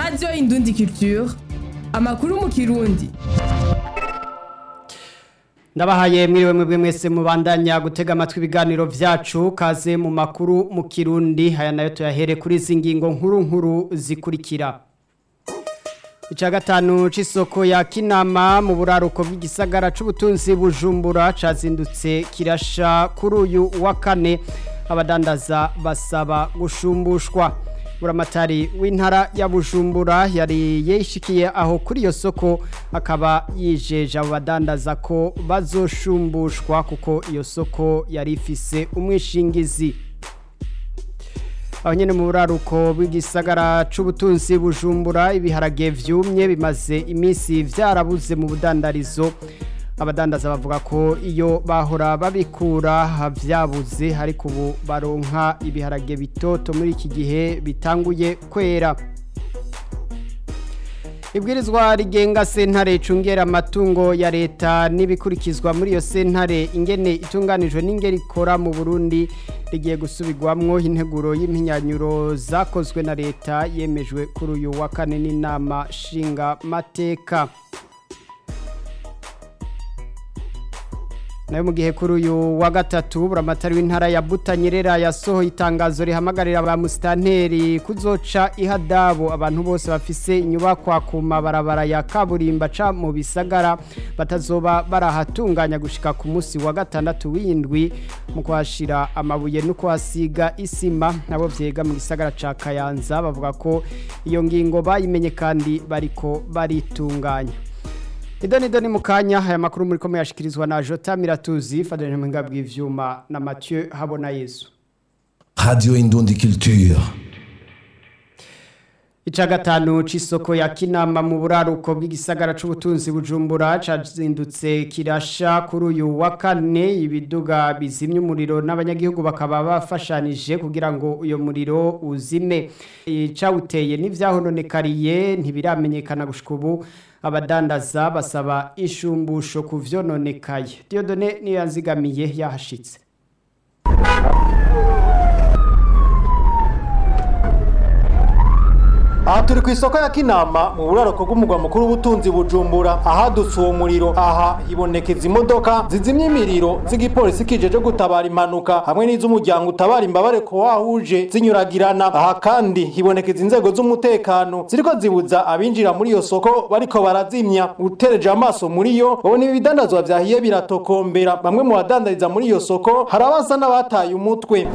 radiyo indundi culture amakuru mu kirundi ndabahaye mwiriwe mwebwe mwese mubandanya gutega amatwi ibiganiro vyacu kaze mu makuru mu kirundi aya nayo tuyahere kuri izi ngingo nkuru nkuru zikurikira Ica gatanu c'isoko ya Kinama mu buraruko bw'igisagara c'ubutunzi Bujumbura cazindutse kirasha kuri uyu wa kane abadandaza basaba gushumbushwa buramatari w'intara ya Bujumbura yari yishikiye aho kuri iyo soko akaba yijeje abo badandaza ko bazoshumbushwa kuko iyo soko yari ifise umwishingizi aho nyene mu buraruko bw'igisagara c'ubutunzi bujumbura ibiharage vyumye bimaze iminsi vyarabuze mu budandarizo abadandaza bavuga ko iyo bahora babikura vyabuze ariko ubu baronka ibiharage bitoto muri iki gihe bitanguye kwera ibwirizwa rigenga sentare icungera amatungo ya leta n'ibikurikizwa muri iyo sentare ingene itunganijwe n'ingeri ikora mu burundi rigiye gusubirwamwo integuro y'impinyanyuro zakozwe na leta yemejwe kuri uyu wa kane n'inama nshinga mateka nayo mu gihe kuri uyu wa gatatu buramatari w'intara ya Butanyerera yasohoye itangazo rihamagarira ba musitanteri kuzoca ihadabu abantu bose bafise inyubakwa ku mabarabara ya kaburimba ca mu bisagara batazoba barahatunganya gushika ku munsi wa gatandatu w'indwi mu kuhashira amabuye no kuhasiga isima nabo vyega mu gisagara ca Kayanza bavuga ko iyo ngingo bayimenye kandi bariko baritunganya Idoni idoni mukanya haya makuru muri kome yashikirizwa na Jota Miratuzi fadene mwenga bw'ivyuma na Mathieu Habona Yesu. Radio Indundi Culture. Ica gatanu c'isoko ya Kinama mu buraruko bw'igisagara c'ubutunzi Bujumbura cazindutse kirasha kuri uyu wa kane ibiduga bizimya umuriro n'abanyagihugu bakaba bafashanije kugira ngo uyo muriro uzime icawuteye n'ivyahononekariye ntibiramenyekana gushika ubu abadandaza basaba ishumbusho ku vyononekaye Diodone niyo yanzigamiye yahashitse aha turi ku isoko ya kinama mu buraruko bw'umugwa mukuru w'ubutunzi bujumbura ahadutse uwo muriro aha hibonekeza imodoka zizimya imiriro z'igipolisi kijeje gutabara impanuka hamwe n'iz'umuryango utabara imbabare ko wahuje zinyuragirana aha kandi hibonekeza inzego z'umutekano ziriko zibuza abinjira muri iyo soko bariko barazimya utereje amaso muri yo babona ibi bidandazwa vyahiye biratokombera bamwe mu badandariza muri iyo soko hari abasa n'abataye umutwe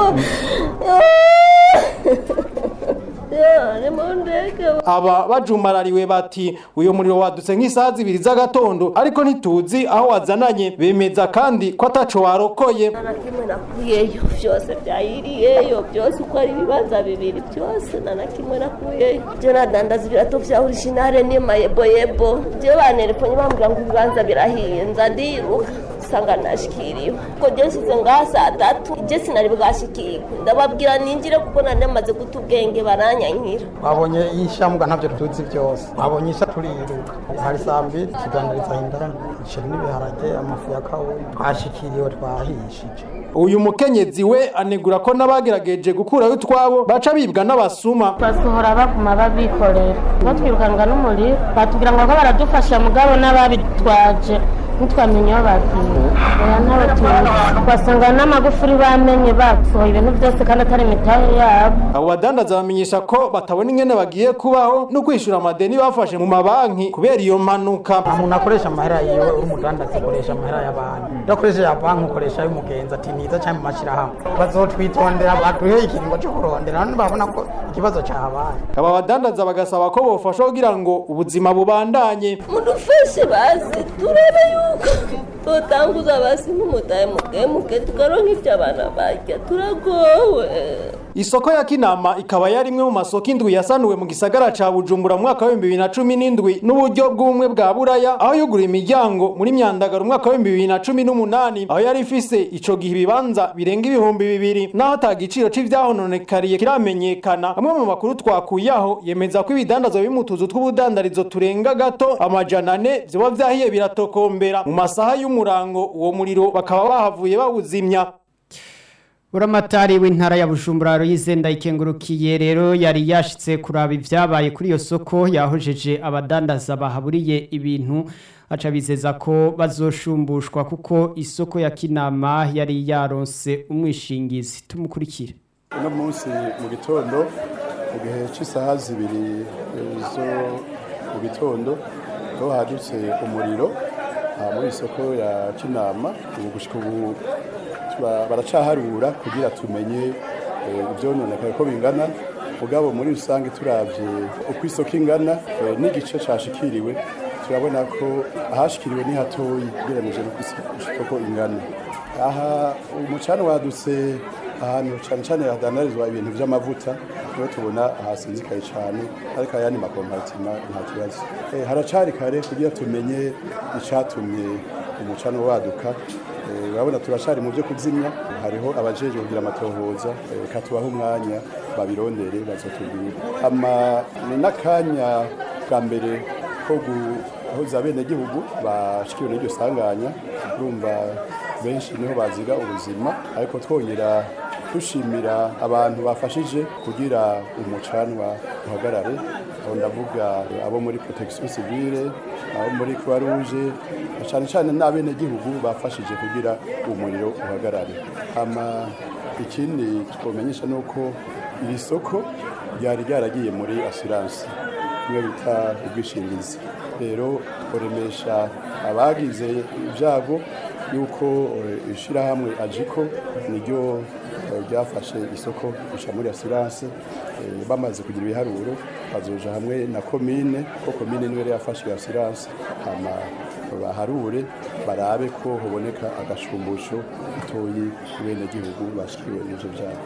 aba bajumarariwe bati uyu muriro wadutse nk'isaha zibiri z'agatondo ariko ntituzi aho wazananye bemeza kandi ko ataco warokoye na kimwe nakuyeyo vyose vyayiriyeyo byose uko ari ibibanza bibiri byose na na kimwe nakuyeyo je nadandaza ibirato vya originale n'imayeboyebo je banerefonye bambwira ngo ibibanza birahiye nza ndiruka usanga nashikiriwe ko je nsize ngaha saa tatu je sinari bwashikirwe ndababwira ninjire kuko nari maze guta ubwenge baranyankira babonye ishambwa ntabyo tuzi byose babonye isha turiruka hari saa mbiri tudandariza indani umuceri n'ibiharage amafu ya kawunga twashikiriwe twahishije uyu mukenyezi we anegura ko n'abagerageje gukurayo utwabo baca bibwa n'abasuma basohora baguma babikorera batwirukanga n'umuriro batubwira ngo ko baradufasha mugabo n'ababitwaje ntitwamenye aho bagiye oya ntawe tuzi basanga n'amagufuri bamenye bapfuye ibintu byose kandi atari imitahe yabo abo badandaza bamenyesha ko batabona ingene bagiye kubaho no kwishura amadeni bafashe mu mabanki kubera iyo mpanuka umuntu akoresha amahera yiwe uri umudandaza akoresha amahera y'abantu iyo akoresha ya banki ukoresha ay'umugenzi ati niza cyangwa mu mashyirahamwe bazotwitondera baduhe ikiringo cyo kurondera none babona ko ikibazo cyahabaye aba badandaza bagasaba ko bofasha kugira ngo ubuzima bubandanye mudufashe bazi turebe yuko tutanguza basi n'umutahe mukemuke tukaronka ivyo abana barya turagowe isoko ya kinama ikaba yari imwe mu masoko indwi yasanuwe mu gisagara ca bujumbura mu mwaka w'ibihumbi bibiri na cumi n'indwi n'uburyo bw'ubumwe bwa buraya aho yugura imiryango muri myandagaro umwaka w'ibihumbi bibiri na cumi n'umunani aho yari ifise ico gihe ibibanza birenga ibihumbi bibiri naho ata giciro c'ivyahononekariye kiramenyekana amwe mu makuru twakuyeho yemeza ko ibidandazwa biri mu tuzu tw'ubudandarizo turenga gato amajana ane vyoba vyahiye biratokombera mu masaha y'umurango uwo muriro bakaba bahavuye bawuzimya Uramatari w'intara ya Bujumbura Royize ndayikengurukiye rero yari yashitse kuraba ivyabaye kuri iyo soko yahojeje abadandaza bahaburiye ibintu aca bizeza ko bazoshumbushwa kuko isoko ya Kinama yari yaronse umwishingizi tumukurikire uno munsi mu gitondo mu gihe cy'isaha zibiri eh, zo mu gitondo aho hadutse umuriro aha muri isoko ya kinama ubu gushika ubu tuba- baracaharura kugira tumenye eh, ivyononekaye ko bingana mugabo muri rusange turavye uko isoko ingana eh, n'igice cashikiriwe turabona ko ahashikiriwe ni hatoyi ugereranije n'uko isoko ingana aha umucana wadutse ahantu cyane cyane hadandarizwa ibintu by'amavuta niho tubona hasinzikaye cyane ariko ayandi makompatima nta kibazo Eh, haracari kare kugira tumenye icatumye umucana waduka Eh, urabona turacari mu byo kuzimya hariho abajeje kugira amatohoza eh, katubaho umwanya babirondere bazotubwira ama ni n'akanya bwa mbere ko guhoza abenegihugu bashikiwe n'iryo sanganya urumva benshi niho baziga ubuzima ariko twongera dushimira abantu bafashije kugira umucanwa uhagarare aho ndavuga abo muri protection civile abo muri croix rouge cyane cyane n'abenegihugu bafashije kugira umuriro uhagarare ama ikindi twomenyesha ni uko iri soko ryari ryaragiye muri assurance niyo bita ubwishingizi rero uremesha abagize ibyago yuko eh, ishirahamwe ajiko niryo eh, ryafashe isoko risha muri assurance eh, bamaze kugira ibiharuro bazoja hamwe na komine ko komine niwe yari yafashe iyo assurance hama baharure barabe ko hoboneka agashumbusho gatoyi ku benegihugu bashikiwe n'ivyo vyago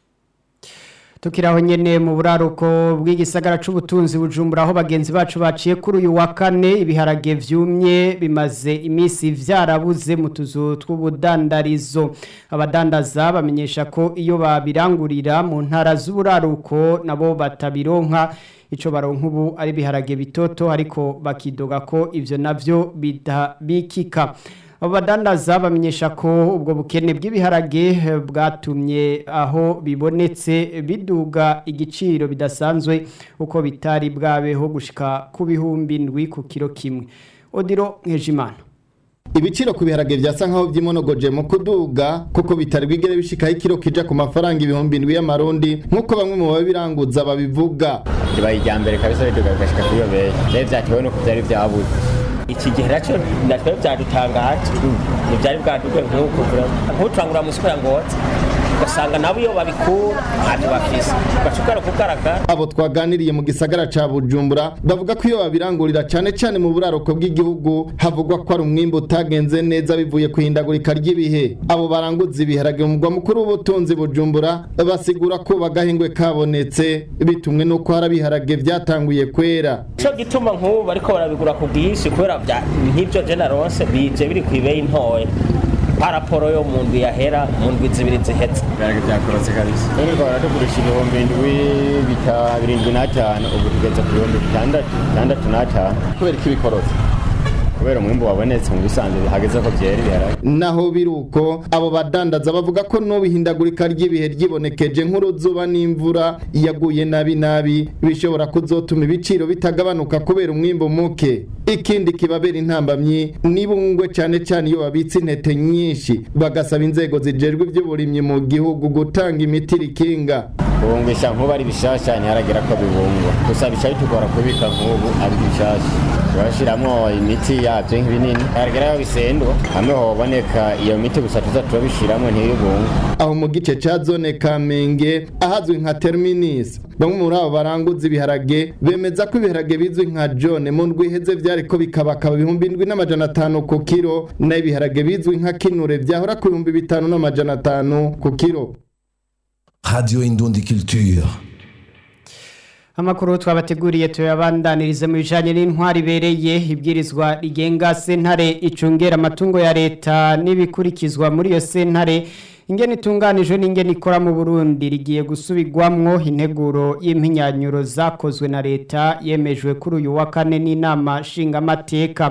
Tukiraho nyene mu buraruko bw'igisagara c'ubutunzi bujumbura aho bagenzi bacu baciye kuri uyu wa kane ibiharage vyumye bimaze imisi vyarabuze mu tuzu tw'ubudandarizo abadandaza bamenyesha ko iyo babirangurira mu ntara z'uburaruko nabo batabironka ico baronka ubu ari ibiharage bitoto ariko bakidoga ko ivyo navyo bidabikika abo badandaza bamenyesha ko ubwo bukene bw'ibiharage eh, bwatumye aho bibonetse biduga igiciro bidasanzwe uko bitari bwabeho gushika ku bihumbi ndwi ku kiro kimwe odiro nkejimana Ibiciro ku biharage vyasa nkaho vyimonogoje mu kuduga kuko bitari bwigere bishikaho ikiro kija ku mafaranga ibihumbi ndwi y'amarundi nk'uko bamwe mu babiranguza babivuga ribaye irya mbere kabisa biduga bigashika kuri iyo beyi rero vyatewe nuko vyari vyabuze iki gihe naco natwe vyadutangaje ntivyari bwaduge nk'uko nk'uturangura mu isoko ya ngozi ugasanga nabo iyo babikura ntacyo bafise ugashobora kugaragara abo twaganiriye mu gisagara ca Bujumbura bavuga ko iyo babirangurira cane cane mu buraruko bw'igihugu havugwa ko ari umwimbu utagenze neza bivuye ku hindagurika ry'ibihe abo baranguza ibiharage mu mugwa mukuru w'ubutunzi Bujumbura basigura ko bagahingwe kabonetse bitumwe nuko hari ibiharage vyatanguye kwera cyo gituma nk'ubu bariko barabigura ku bwinshi kubera vya- nk'ivyo generose bije biri ku ibeyi ntoya paraporo yo mu ndwi yahera mu ndwi zibiri zihetse ibiharage byakorotse kabisa uriko baratugurisha ibihumbi indwi bita birindwi n'atanu ubu tugeze ku bihumbi bitandatu bitandatu n'atanu kubera ko ibikorotse kubera umwimbu wabonetse mu bisanzwe hageze ko byera ibiharage naho biruko abo badandaza bavuga ko n'ubihindagurika ry'ibihe ryibonekeje nk'uruzuba n'imvura yaguye nabi nabi bishobora kuzotuma ibiciro bitagabanuka kubera umwimbu muke ikindi kibabera intambamyi nibungwe cyane cyane iyo babitse intete nyinshi bagasaba inzego zijejwe iby'uburimyi mu gihugu gutanga imiti rikinga kubungisha nk'ubu ari bishasha ntiharagera ko bibungwa gusa bica bitugora kubika nk'ubu ari bishasha turashiramwo imiti yavyo nk'ibinini haragera aho bisendwa hamwe hoboneka iyo miti gusa tuza turabishiramwo ntibibungwe aho mu gice ca zone Kamenge ahazwi nka Terminus bamwe muri abo baranguza ibiharage bemeza ko ibiharage bizwi nka John mu ndwi iheze vyariko bikabakaba ibihumbi indwi n'amajana atanu ku kiro na ibiharage bizwi nka Kinure vyahora ku bihumbi bitanu n'amajana atanu ku kiro Radio Indundi Culture. Amakuru twabateguriye tuyabandanirize mu bijanye n'intwari ibereye ibwirizwa rigenga sentare icungera amatungo ya leta n'ibikurikizwa muri iyo sentare ingene itunganijwe n'ingene ikora mu Burundi rigiye gusubirwamwo integuro y'impinyanyuro zakozwe na leta yemejwe kuri uyu wa kane n'inama nshingamateka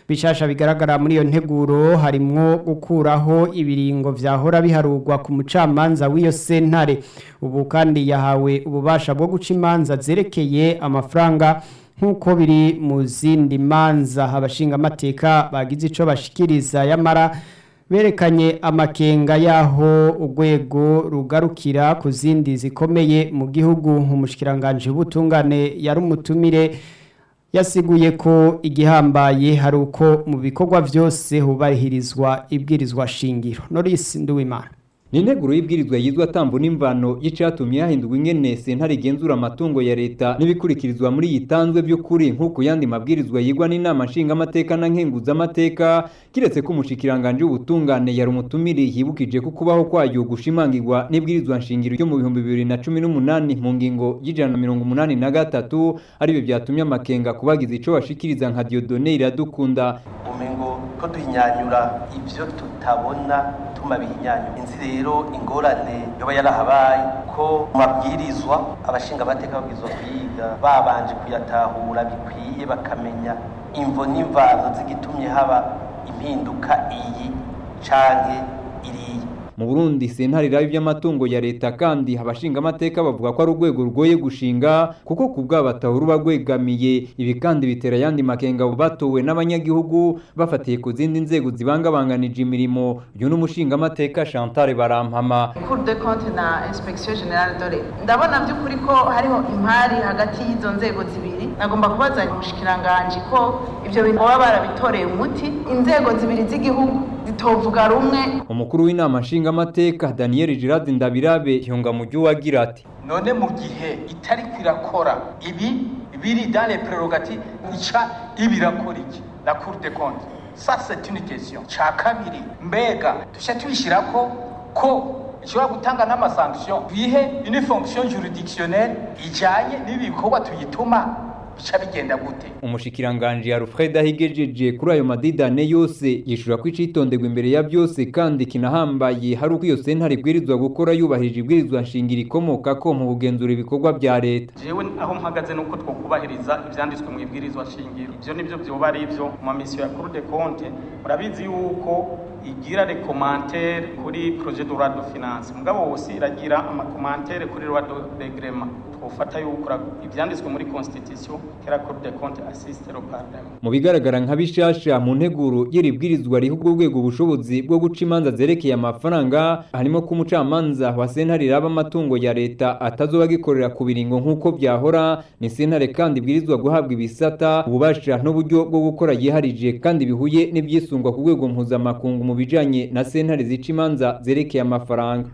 bishasha bigaragara muri iyo nteguro harimwo gukuraho ibiringo vyahora biharurwa ku mucamanza w'iyo sentare ubu kandi yahawe ububasha bwo guca imanza zerekeye amafaranga nk'uko biri mu zindi manza abashingamateka bagize ico bashikiriza yamara berekanye amakenga y'aho urwego rugarukira ku zindi zikomeye mu gihugu nk'umushikiranganje w'ubutungane yari umutumire yasiguye ko igihambaye hari uko mu bikorwa byose hubarihirizwa ibwirizwa shingiro norisi nduwimana ni integuro y'ibwirizwa yizwa tambo n'imvano y'icatumye hahindurwa ingene sentare igenzura amatungo ya leta n'ibikurikirizwa muri iyi tanzwe by'ukuri nk'uko yandi mabwirizwa yigwa n'inama nshingamateka na nkenguzamateka kiretse ko umushikiranganje w'ubutungane yari umutumire yibukije ko kubaho kwayo gushimangirwa n'ibwirizwa nshingiro ryo mu bihumbi bibiri na cumi n'umunani mu ngingo y'ijana na mirongo umunani na gatatu aribyo byatumye amakenga kubagiza ico bashikiriza nka Dieudonne Iradukunda umengo ko duhinyanyura ivyo tutabona tuma bihinyanyura inzi rero ingorane yoba yarahabaye ko mu mabwirizwa abashinga amateka babwirizwa kwiga babanje kuyatahura bikwiye bakamenya imvo n'imvano zigitumye haba impinduka iyi canke iriya mu Burundi sentare irabi by'amatungo ya leta kandi abashinga amateka bavuga ko ari urwego rugoye gushinga kuko ku bw'abataho ruba rwegamiye ibi kandi bitera yandi makenga batowe n'abanyagihugu bafatiye ku zindi nzego zibangabanganije imirimo uyu n'umushinga amateka Chantal Barampama Cour de compte na Inspection Generale de l'État ndabona by'ukuri ko hariho impari hagati y'izo nzego zibiri nagomba kubaza umushikiranganje ko ivyo bintu baba barabitoreye umuti inzego zibiri z'igihugu zitovuga rumwe umukuru w'inama nshinga amateka Daniel Girard Ndabirabe yunga mu gihe wagira ati none mu gihe itari kwirakora ibi biri dans les prérogatives ica ibirakora iki la cour des comptes ça c'est une question ca kabiri mbega dushya tubishirako ko ishobora gutanga n'amasanction bihe une fonction juridictionnelle ijanye n'ibikorwa tuyituma bica bigenda gute umushikiranganje Alfred ahigejeje kuri ayo madidane yose yishura ko icitonderwa imbere ya byose kandi kinahambaye hari uko iyo sentare ibwirizwa gukora yubahirije ibwirizwa nshingiro ikomoka ko mu kugenzura ibikorwa bya leta jewe aho mpagaze nuko twokubahiriza ivyanditswe mu ibwirizwa shingiro ivyo nivyo vyoba ari ivyo mu misiyo ya Cour des comptes murabizi yuko igira les commentaires kuri projet de loi de finance mugabo wose iragira ama commentaire kuri loi de règlement twofata yuko ivyanditswe muri constitution kera Cour des comptes assiste le parlement mu bigaragara nka bishasha mu nteguro y'iribwirizwa riha ubwo rwego ubushobozi bwo guca imanza zerekeye amafaranga harimo ko umucamanza wa sentare iraba amatungo ya leta atazoba agikorera ku biringo nk'uko byahora ni sentare kandi ibwirizwa guhabwa ibisata ububasha n'uburyo bwo gukora yiharije kandi bihuye n'ibyisungwa ku rwego mpuzamakungu mu bijanye na sentare zica imanza zerekeye amafaranga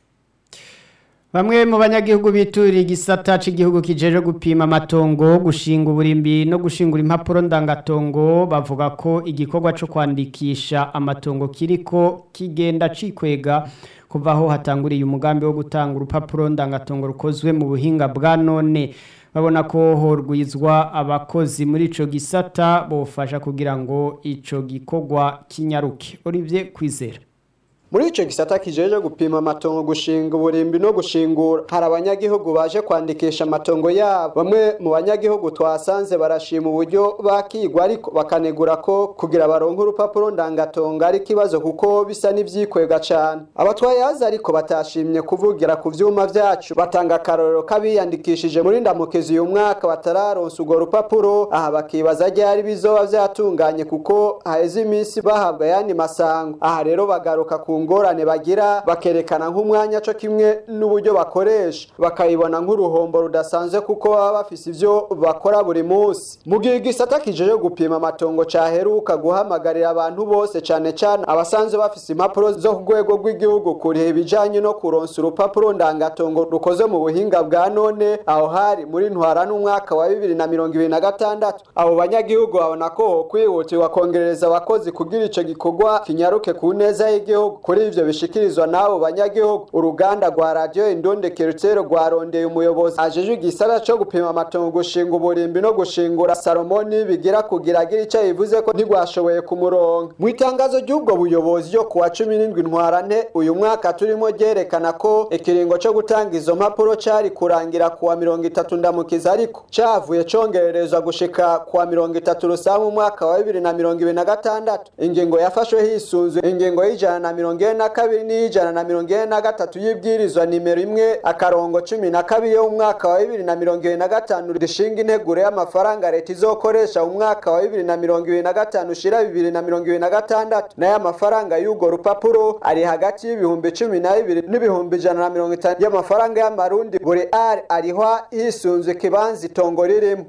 Bamwe mu banyagihugu bituriye igisata cy'igihugu kijeje gupima amatongo gushinga uburimbi no gushingura impapuro ndangatongo bavuga ko igikorwa cyo kwandikisha amatongo kiriko kigenda cikwega kuva aho hatanguriye umugambi wo gutanga urupapuro ndangatongo rukozwe mu buhinga bwa none babona ko horwizwa abakozi muri ico gisata bofasha kugira ngo ico gikorwa kinyaruke Olivier Kwizera muri ico gisata kijeje gupima amatongo gushinga uburimbi no gushingura hari abanyagihugu baje kwandikisha amatongo yabo bamwe mu banyagihugu twasanze barashima uburyo bakigwa ariko bakanegura ko kugira baronke urupapuro ndangatongo ari ikibazo kuko bisa n'ivyikwega cane abatwayazi ariko batashimye kuvugira ku vyuma vyacu batanga akarorero k'abiyandikishije muri ndamukizi uyu mwaka batararonsa urwo rupapuro aha bakibaza ryari bizoba vyatunganye kuko haheze iminsi bahabwa yandi masango aha rero bagaruka ku ngorane bagira bakerekana nk'umwanya co kimwe n'uburyo bakoresha bakayibona nk'uruhombo rudasanzwe kuko baba bafise ivyo bakora buri munsi mu gihe igisata kijeje gupima amatongo caheruka guhamagarira abantu bose cane cane abasanzwe bafise impapuro zo ku rwego rw'igihugu kuriha ibijanye no kuronsa urupapuro ndangatongo rukoze mu buhinga bwa none aho hari muri ntwara n'umwaka wa bibiri na mirongo ibiri na gatandatu abo banyagihugu babona ko hokwihutirwa kongerereza abakozi kugira ico gikorwa kinyaruke ku neza y'igihugu kuri ivyo bishikirizwa n'abo banyagihugu uruganda rwa radio Indundi Culture rwarondeye umuyobozi ajejwe igisara co gupima amatongo gushinga uburimbi no gushingura Salomoni bigira kugira agira ico yivuze ko ntigwashoboye kumuronga mu itangazo ry'ubwo buyobozi ryo kuwa 17 ntwarante uyu mwaka turimo ryerekana ko ikiringo co gutanga izo mpapuro cari kurangira kuwa mirongo itatu ndamukiza ariko cavuye congererezwa gushika kuwa mirongo itatu rusamu mu mwaka wa bibiri na mirongo ibiri na gatandatu ingingo yafashwe hisunzwe ingingo y'ijana na mirongo ine na kabiri n'iy'ijana na mirongo ine na gatatu y'ibwirizwa nimero imwe akarongo cumi na kabiri yo mu mwaka wa bibiri na mirongo ibiri na gatanu rishinga integuro y'amafaranga leta izokoresha mu mwaka wa bibiri na mirongo ibiri na gatanu ushira bibiri na mirongo ibiri na gatandatu nayo amafaranga y'urwo rupapuro ari hagati y'ibihumbi cumi na bibiri n'ibihumbi ijana na mirongo itanu y'amafaranga y'amarundi buri ari arihwa hisunzwe ikibanza itongo ririmo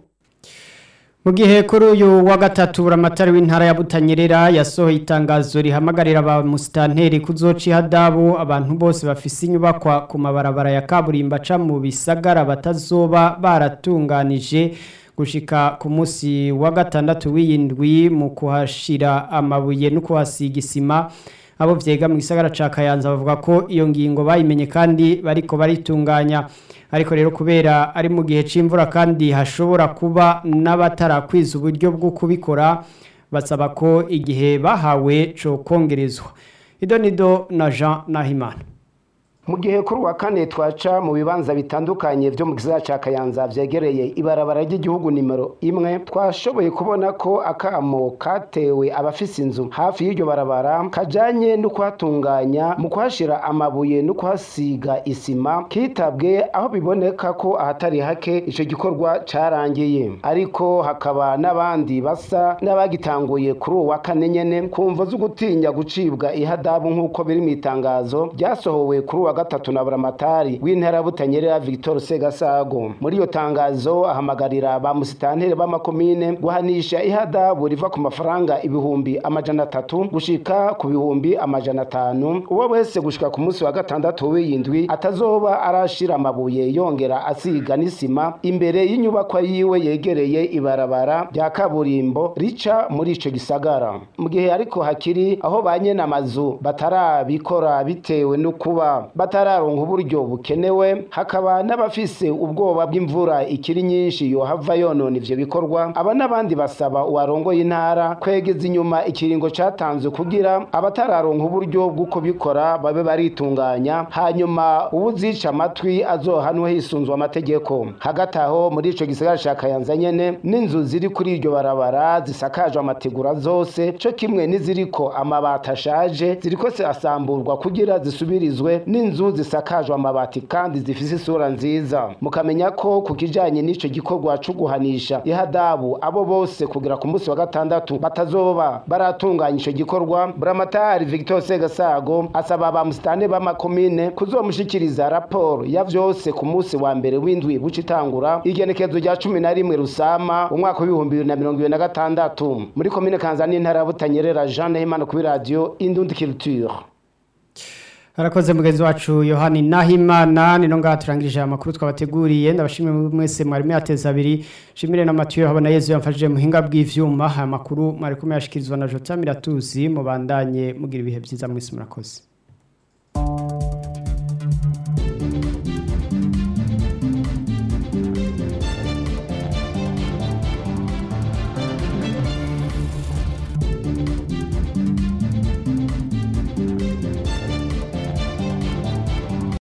mu gihe kuri uyu wa gatatu buramatari w'intara ya butanyerera yasohoye itangazo rihamagarira ba musitanteri kuzoca ihadabu abantu bose bafise inyubakwa ku mabarabara ya kaburimbo aca mu bisagara batazoba baratunganije gushika ku munsi wa gatandatu w'iyindwi mu kuhashira amabuye no kuhasiga isima abo vyega mu gisagara ca Kayanza bavuga ko iyo ngingo bayimenye kandi bariko baritunganya ariko rero kubera ari mu gihe c'imvura kandi hashobora kuba n'abatarakwiza uburyo bwo kubikora basaba ko igihe bahawe co kongerezwa idonido na Jean Nahimana mu gihe kuri wa kane twaca mu bibanza bitandukanye byo mu gisagara ca Kayanza vyegereye ibarabara ry'igihugu nimero imwe twashoboye kubona ko akamo katewe abafise inzu hafi y'iryo barabara kajanye no kuhatunganya mu kuhashira amabuye no kuhasiga isima kitabwe aho biboneka ko ahatari hake ico gikorwa carangiye ariko hakaba n'abandi basa n'abagitanguye kuri uwa kane nyene kumva zo gutinya gucibwa ihadabu nk'uko biri mu itangazo ryasohowe kuri uwa gatatu na buramatari w'intara butanyerera Victor Segasago muri iyo tangazo ahamagarira ba musitanteri b'amakomine guhanisha ihadabu riva ku mafaranga ibihumbi amajana atatu gushika ku bihumbi amajana atanu uwo wese gushika ku munsi wa gatandatu w'iyindwi atazoba arashira amabuye yongera asiga n'isima imbere y'inyubakwa yiwe yegereye ibarabara rya kaburimbo rica muri ico gisagara mu gihe ariko hakiri aho ba nyene amazu batarabikora bitewe no kuba batararonka uburyo bukenewe hakaba n'abafise ubwoba bw'imvura ikiri nyinshi yohava yonona ivyo bikorwa aba n'abandi basaba uwarongoye intara kwegeza inyuma ikiringo catanzwe kugira abatararonka uburyo bwo kubikora babe baritunganya hanyuma uwuzica amatwi azohanwe hisunzwe amategeko hagati aho muri ico gisagara ca Kayanza nyene n'inzu ziri kuri iryo barabara zisakajwe amategura zose co kimwe n'iziriko amabati ashaje ziriko asamburwa kugira zisubirizwe n'inzu zisakajwe amabati kandi zifise isura nziza mukamenya ko ku kijanye n'ico gikorwa co guhanisha ihadabu abo bose kugira ku munsi wa gatandatu batazoba baratunganya ico gikorwa buramatari Victor Segasago asaba ba musitane b'amakomine kuzomushikiriza raporo ya vyose ku munsi wa mbere w'indwi bucitangura igenekezo rya cumi na rimwe rusama umwaka w'ibihumbi bibiri na mirongo ibiri na gatandatu muri komine kanzani intara ya butanyerera jean nahimana kuri radiyo indundi culture harakoze mugenzi wacu yohani nahimana nino ngaha turangirije amakuru twabateguriye ndabashimire mwese mwari mwateza abiri shimire na matiyo habona yezu yamfashije muhinga bw'ivyuma aya makuru mwari kumwe yashikirizwa na jota miratuzi mubandanye mugira ibihe byiza mwese murakoze